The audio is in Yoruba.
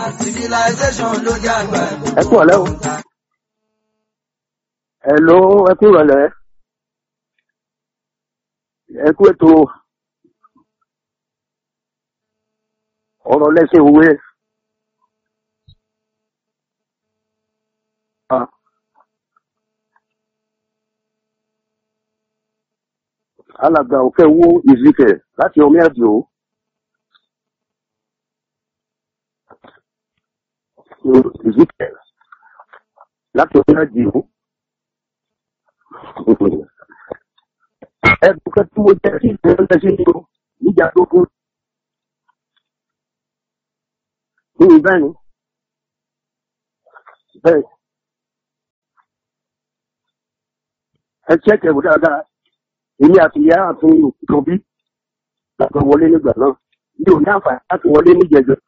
civilization ló jẹ́ àgbà. ẹ kú ọ̀lẹ́ o ẹ ló ẹ kú ìrọ̀lẹ́ ẹ kú ètò ọ̀rọ̀ lẹ́sìn òwe Ah. alàgbà òkè wó ìzìkẹ láti omi àdìo ìzìkẹ láti omi àdìo ẹ̀bùn kan tí mo jẹ́ sí ìgbẹ́rẹ́ sí ní o níjà gbogbo ní ìbẹ́ ni bẹ́ẹ̀ ẹ ṣẹ́kẹ̀ wò dáadáa èmi àti ìyá àti òkú kan bí láti wọlé nígbà náà mi ò ní àǹfààní láti wọlé níjẹjọ